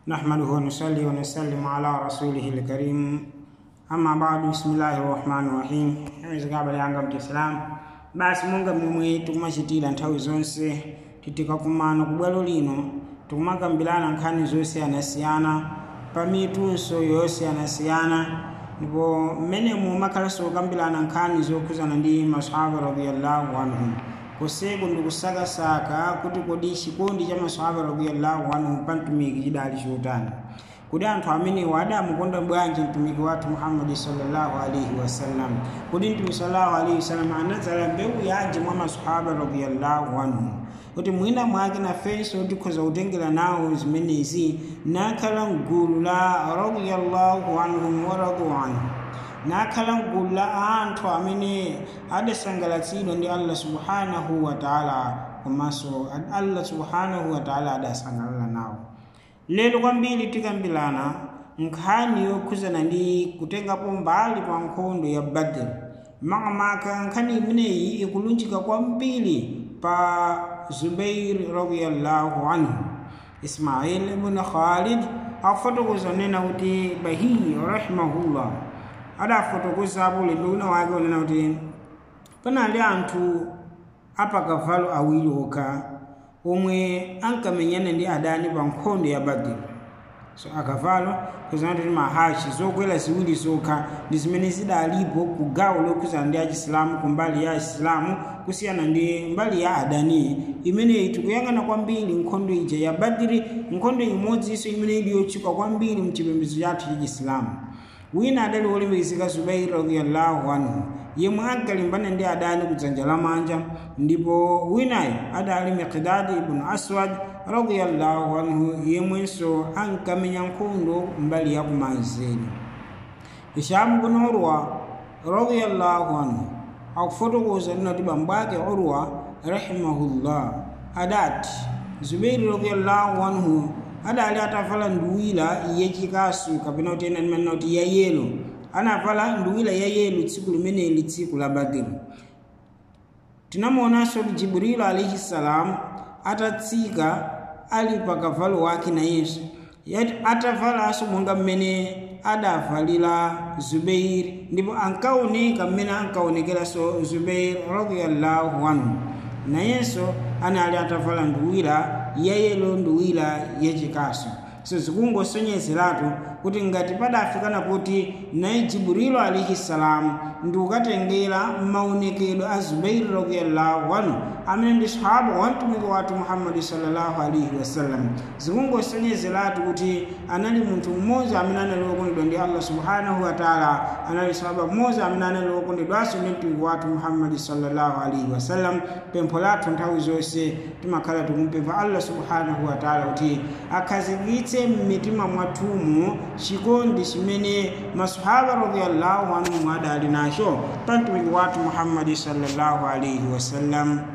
نحمده ونصلي ونسلم على رسوله الكريم أما بعد بسم الله الرحمن الرحيم izikaba lyanga mtiislamu basi munga momwe tikumachitira nthawi zonse titikakumana ku bwalo lino tikumakambirana nkhani zosiyanasiyana pa mitunso yosiyanasiyana ndipo mmenemu makhalanso kukambirana nkhani zokhuzana ndi masahaba radiyallahu anhum kuseku ndikusakasaka kuti kodi chikondi cha masahaba radiyallahu anhum pa mtumiki chidali chotani kuti anthu amenewo adamukonda bwanji mtumiki wathu muhammadi sallallahu alaihi wasallam kuti mtumiki sallallahu alaihi wasallam anadzala mbewu yanji mwa masahaba radiyallahu anhum kuti mwina mwake nafenso tikhoza kutengera nawo zimenezi nakhala mgulu la radiyallahu anhum waradu anhu nakhala mgulu la anthu amene adasangalatsidwa ndi allah subhanahu wa taala komanso allah subhanahu wa taala adasangalala nawo lero kwambiri tikambirana nkhani yokhuzana ndi kutengapo mbali pa nkhondo ya badr makamaka nkhani imeneyi ikulunjika kwambiri pa zubair radiyallahu anhu ismail ibn khalid akufotokoza nena kuti bahiyi rahimahullah adafotokozapo ulendo wina wake unena kuti panali anthu apakavalo awiri okha omwe ankamenyana ndi adani pa nkhondo ya badiri so akavalo kuzana kuti mahachi zokwera ziwiri zokha ndi zimene zidalipo ku gawo lokhuzana ndi achisilamu ku mbali ya achisilamu kusiyana ndi mbali ya adani imeneyi tikuyang'ana kwambiri nkhondo ija ya badiri nkhondo imodzinso imene ili yotchuka kwambiri mchipembedzo chathu cha chisilamu wina adali wolemekezeka zubairi radiyallahu anhu yemwe ankalimbana ndi adani kudzanja lamanja ndipo winayo adali miqdadi ibnu aswad radiyallahu anhu yemwenso ankamenya nkhondo mbali ya kumanzere hishamu bnu urwa radiyallahu anhu akufotokoza linati bambo ake urwa rahimahullah adati zubairi radiyallahu anhu adali atavala nduwira yachikasu kapena kuti ena limanena kuti yayelo anavala nduwira yayelo tsiku limeneli tsiku la badiri tinamuonanso kuti jibrilu alaihi salam atatsika ali pa kavalo wake nayenso atavalanso monga mmene adavalira zubeiri ndipo ankaoneka mmene ankaonekeranso zubeiri radiyallahu anhu nayenso anali atavala nduwira yayelo nduwira yachikasu so zikungosonyezeratu kuti ngati padafikana kuti naye jibrilu alaihi salamu ndi kukatengera maonekedwe a zubairi radiyallahu anhu amene ndi sahaba wa mtumiki wathu muhammadi sallallahu alaihi wasallam zikungosonyezeratu kuti anali munthu mmodzi amene anali wokondedwa ndi allah subhanahu wa taala anali sahaba mmodzi amene anali wokondedwanso ndi mtumiki wathu muhammadi sallallahu alaihi wasallam pempho lathu nthawi zonse timakhala tikumpempha allah subhanahu wa taala kuti akhazikitse m'mitima mwathumu chikondi chimene masahaba radiyallahu anhum adali nacho pa mtumiki wathu muhammadi sallallahu alaihi wasallam